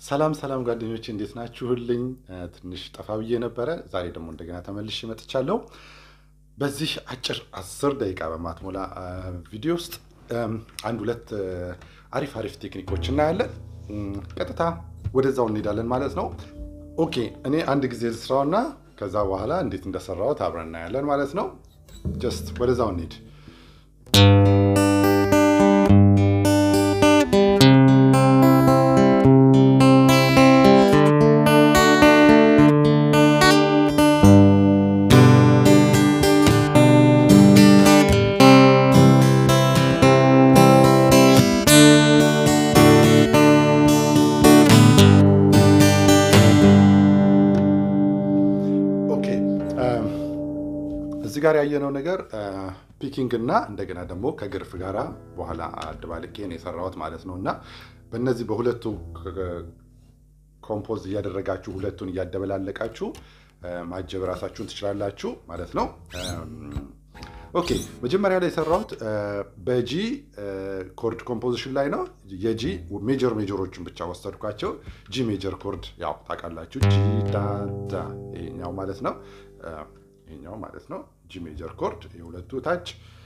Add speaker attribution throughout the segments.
Speaker 1: ሰላም ሰላም ጓደኞች እንዴት ናችሁልኝ? ትንሽ ጠፋ ብዬ ነበረ። ዛሬ ደግሞ እንደገና ተመልሼ መጥቻለሁ። በዚህ አጭር አስር ደቂቃ በማትሞላ ቪዲዮ ውስጥ አንድ ሁለት አሪፍ አሪፍ ቴክኒኮች እናያለን። ቀጥታ ወደዛው እንሄዳለን ማለት ነው። ኦኬ እኔ አንድ ጊዜ ልስራውና ከዛ በኋላ እንዴት እንደሰራሁት አብረን እናያለን ማለት ነው። ጀስት ወደዛው እንሂድ። እዚህ ጋር ያየነው ነገር ፒኪንግ እና እንደገና ደግሞ ከግርፍ ጋራ በኋላ አደባልቄ ነው የሰራሁት ማለት ነው። እና በእነዚህ በሁለቱ ኮምፖዝ እያደረጋችሁ ሁለቱን እያደበላለቃችሁ ማጀብ ራሳችሁን ትችላላችሁ ማለት ነው። ኦኬ መጀመሪያ ላይ የሰራሁት በጂ ኮርድ ኮምፖዚሽን ላይ ነው። የጂ ሜጀር ሜጀሮችን ብቻ ወሰድኳቸው። ጂ ሜጀር ኮርድ ያው ታውቃላችሁ፣ ጂ ዳዳ ይሄኛው ማለት ነው ይሄኛው ማለት ነው። ጂ ሜጀር ኮርድ የሁለቱ ታች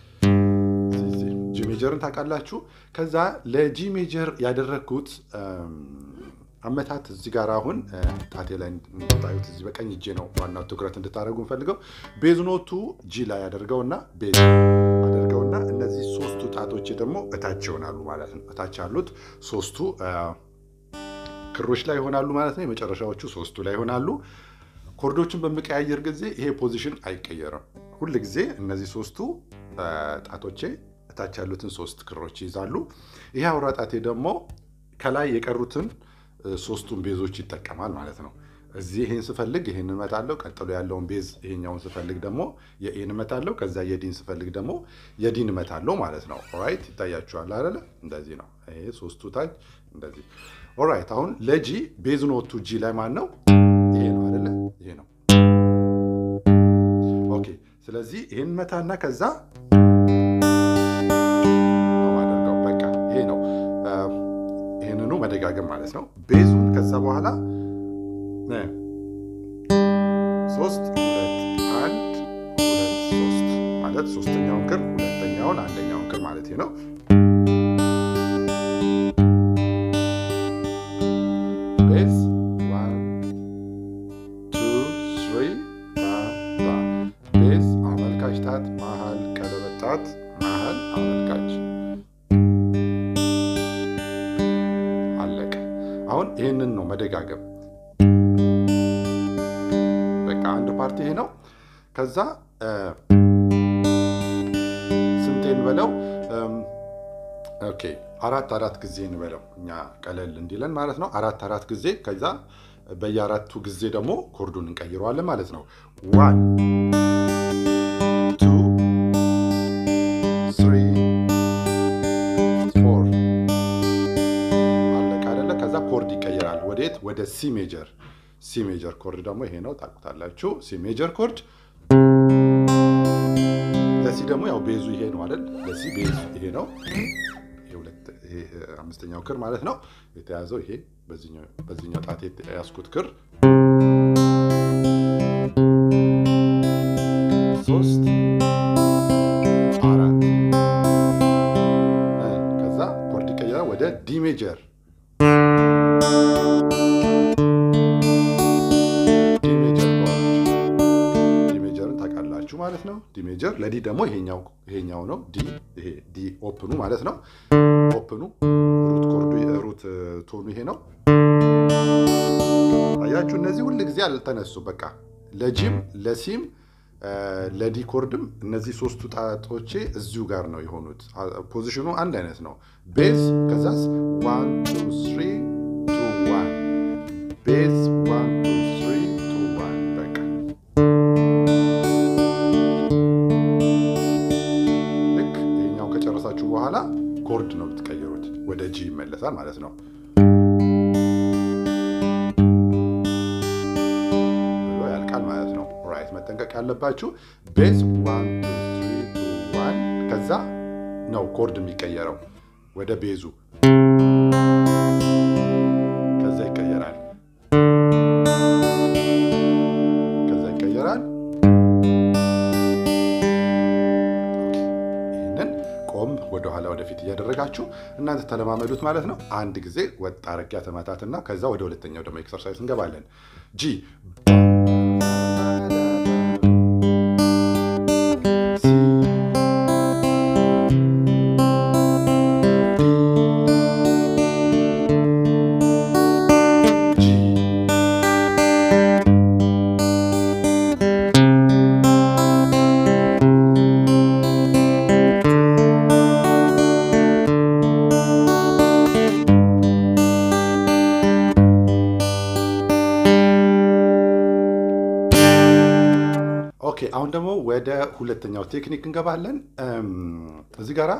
Speaker 1: ጂ ሜጀርን ታውቃላችሁ። ከዛ ለጂ ሜጀር ያደረግኩት አመታት እዚህ ጋር አሁን ጣቴ ላይ እንድታዩት እዚህ በቀኝ እጄ ነው ዋናው ትኩረት እንድታደርጉ እንፈልገው። ቤዝ ኖቱ ጂ ላይ ያደርገውና ቤዝ አደርገውና እነዚህ ሶስቱ ጣቶቼ ደግሞ እታች ይሆናሉ ማለት ነው። እታች ያሉት ሶስቱ ክሮች ላይ ይሆናሉ ማለት ነው። የመጨረሻዎቹ ሶስቱ ላይ ይሆናሉ። ኮርዶችን በምቀያየር ጊዜ ይሄ ፖዚሽን አይቀየርም። ሁል ጊዜ እነዚህ ሶስቱ ጣቶቼ እታች ያሉትን ሶስት ክሮች ይይዛሉ። ይሄ አውራ ጣቴ ደግሞ ከላይ የቀሩትን ሶስቱን ቤዞች ይጠቀማል ማለት ነው። እዚህ ይሄን ስፈልግ ይሄን እመታለሁ። ቀጥሎ ያለውን ቤዝ ይሄኛውን ስፈልግ ደግሞ የኤን እመታለሁ። ከዛ የዲን ስፈልግ ደግሞ የዲን እመታለሁ ማለት ነው። ኦራይት ይታያችኋል አይደለ? እንደዚህ ነው። ይሄ ሶስቱ ታች እንደዚህ። ኦራይት አሁን ለጂ ቤዝ ኖቱ ጂ ላይ ማን ነው? ይሄ ነው አይደለ? ይሄ ነው። ኦኬ ስለዚህ ይሄን መታና ከዛ ማደርገው በቃ ይሄ ነው። ይህንኑ መደጋገም ማለት ነው። ቤዙን ከዛ በኋላ ሶስት ሁለት አንድ ሁለት ሶስት ማለት ሶስተኛውን ክር ሁለተኛውን አንደኛውን ክር ማለት ነው። ቤዝ ዋን ቱ ስሪ ቤዝ አመልካች ጣት መሀል ቀለበት ጣት መሀል አመልካች አለቀ። አሁን ይህንን ነው መደጋገም። በቃ አንድ ፓርቲ ይሄ ነው። ከዛ ስንቴ እንበለው? ኦኬ አራት አራት ጊዜ እንበለው እኛ ቀለል እንዲለን ማለት ነው። አራት አራት ጊዜ ከዛ በየአራቱ ጊዜ ደግሞ ኮርዱን እንቀይረዋለን ማለት ነው። ዋን ቱ ስሪ ፎር አለቀ አይደለ? ከዛ ኮርድ ይቀየራል። ወዴት? ወደ ሲ ሜጀር። ሲ ሜጀር ኮርድ ደግሞ ይሄ ነው ታውቁታላችሁ። ሲ ሜጀር ኮርድ ለሲ ደግሞ ያው ቤዙ ይሄ ነው አይደል? ለሲ ቤዙ ይሄ ነው። አምስተኛው ክር ማለት ነው የተያዘው ይሄ በዚህኛው ጣት የያዝኩት ክር ሶስት አራት ከዛ ኮርድ ይቀየራል ወደ ዲ ሜጀር ዲሜጀርን ታውቃላችሁ ማለት ነው። ዲ ሜጀር ለዲ ደግሞ ይሄኛው ነው ዲ ዲ ኦፕኑ ማለት ነው። ኦፕኑ ሩት ኮርዱ ሩት ቶኑ ይሄ ነው። አያችሁ እነዚህ ሁል ጊዜ አልተነሱ። በቃ ለጂም ለሲም ለዲ ኮርድም እነዚህ ሶስቱ ጣቶቼ እዚሁ ጋር ነው የሆኑት። ፖዚሽኑ አንድ አይነት ነው። ቤዝ ከዛስ ዋን ቱ ስሪ ቱ ዋን ቤዝ ዋን ቱ ስሪ ቱ ዋን በቃ ልክ ይሄኛው ከጨረሳችሁ በኋላ ኮርድ ነው የምትቀይሩት። ወደ ጂ ይመለሳል ማለት ነው። ብሎ ያልቃል ማለት ነው። ራይት መጠንቀቅ ያለባችሁ ቤዝ ዋን ቱ ስሪ ቱ ዋን ከዛ ነው ኮርድ የሚቀየረው ወደ ቤዙ ከዛ ይቀየራል። ትችላላችሁ። እናንተ ተለማመዱት ማለት ነው። አንድ ጊዜ ወጥ አረጊያ ተመታትና ከዛ ወደ ሁለተኛው ደግሞ ኤክሰርሳይዝ እንገባለን። ጂ ኦኬ አሁን ደግሞ ወደ ሁለተኛው ቴክኒክ እንገባለን። እዚህ ጋራ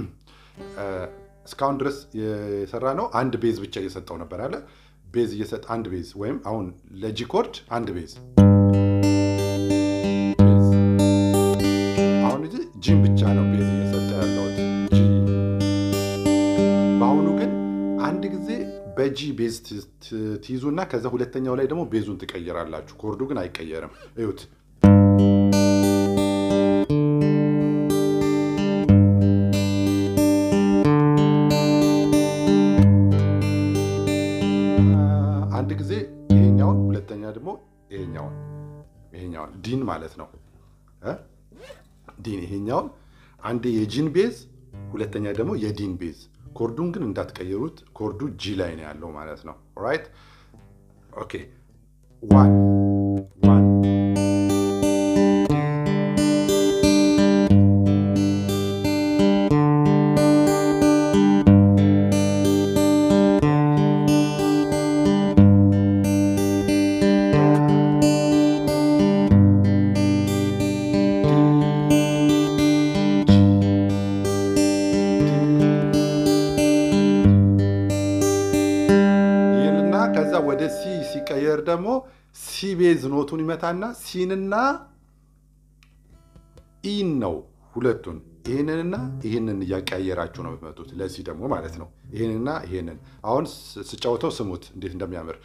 Speaker 1: እስካሁን ድረስ የሰራ ነው አንድ ቤዝ ብቻ እየሰጠው ነበር አለ ቤዝ እየሰጠ አንድ ቤዝ ወይም አሁን ለጂ ኮርድ አንድ ቤዝ አሁን እዚህ ጂን ብቻ ነው ቤዝ እየሰጠ ያለሁት ጂ። በአሁኑ ግን አንድ ጊዜ በጂ ቤዝ ትይዙና ከዛ ሁለተኛው ላይ ደግሞ ቤዙን ትቀይራላችሁ። ኮርዱ ግን አይቀየርም። እዩት አንድ ጊዜ ይሄኛውን ሁለተኛ ደግሞ ይሄኛውን ይሄኛውን ዲን ማለት ነው እ ዲን ይሄኛውን አንዴ የጂን ቤዝ ሁለተኛ ደግሞ የዲን ቤዝ። ኮርዱን ግን እንዳትቀይሩት። ኮርዱ ጂ ላይ ነው ያለው ማለት ነው። ኦራይት ኦኬ ዋን ዋን ይህንና ከዛ ወደ ሲ ሲቀየር ደግሞ ሲ ቤዝ ኖቱን ይመታና ሲንና ኢን ነው ሁለቱን ይህንንና ይህንን እያቀያየራችሁ ነው የምትመጡት። ለሲ ደግሞ ማለት ነው ይህንና ይህንን። አሁን ስ- ስጫወተው ስሙት እንዴት እንደሚያምር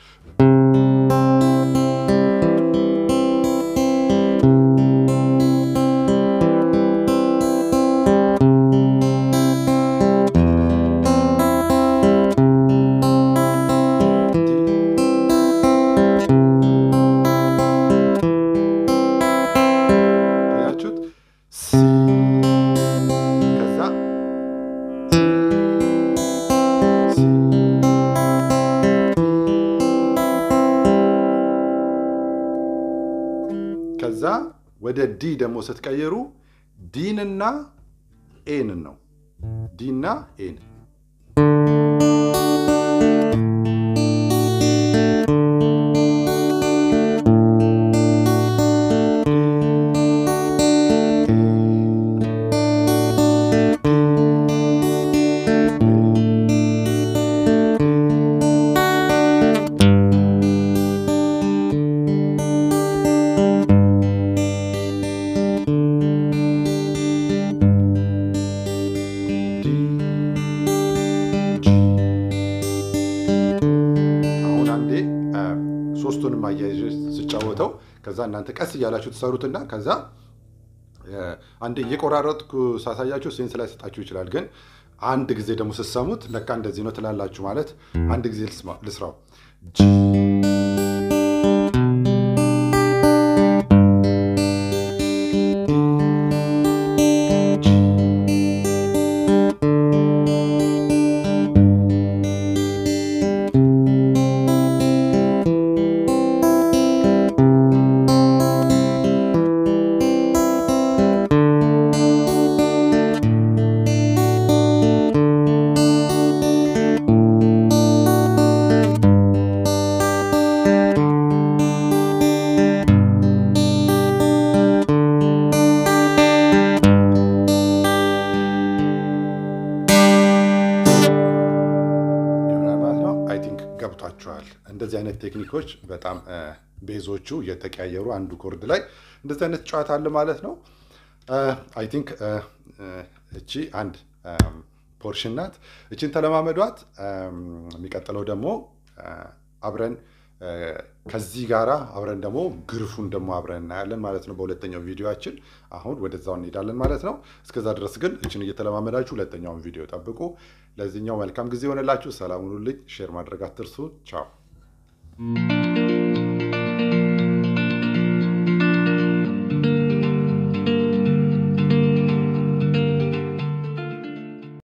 Speaker 1: አያችሁት? ሲ ከዛ ሲ ከዛ ወደ ዲ ደግሞ ስትቀይሩ ዲንና ኤንን ነው ዲና ኤን አሁን አንዴ አ፣ ሶስቱንም አያይዤ ስጫወተው ከዛ እናንተ ቀስ እያላችሁ ትሰሩትና ከዛ አ፣ አንዴ እየቆራረጥኩ ሳሳያችሁ ሴንስ ላይ ሰጣችሁ ይችላል። ግን አንድ ጊዜ ደግሞ ስትሰሙት ለካ እንደዚህ ነው ትላላችሁ። ማለት አንድ ጊዜ ልስማ- ልስራው ይሆናል ማለት ነው። አይ ቲንክ ገብቷችኋል። እንደዚህ አይነት ቴክኒኮች በጣም አ፣ ቤዞቹ እየተቀያየሩ አንዱ ኮርድ ላይ እንደዚህ አይነት ጨዋታ አለ ማለት ነው። አይ ቲንክ እቺ አንድ ፖርሽን ናት። እቺን ተለማመዷት። አም፣ የሚቀጥለው ደግሞ አ፣ አብረን ከዚህ ጋር አብረን ደግሞ ግርፉን ደግሞ አብረን እናያለን ማለት ነው በሁለተኛው ቪዲዮችን። አሁን ወደዛው እንሄዳለን ማለት ነው። እስከዛ ድረስ ግን እችን እየተለማመዳችሁ ሁለተኛውን ቪዲዮ ጠብቁ። ለዚህኛው መልካም ጊዜ ሆነላችሁ። ሰላም ሁኑልኝ። ሼር ማድረግ አትርሱ። ቻው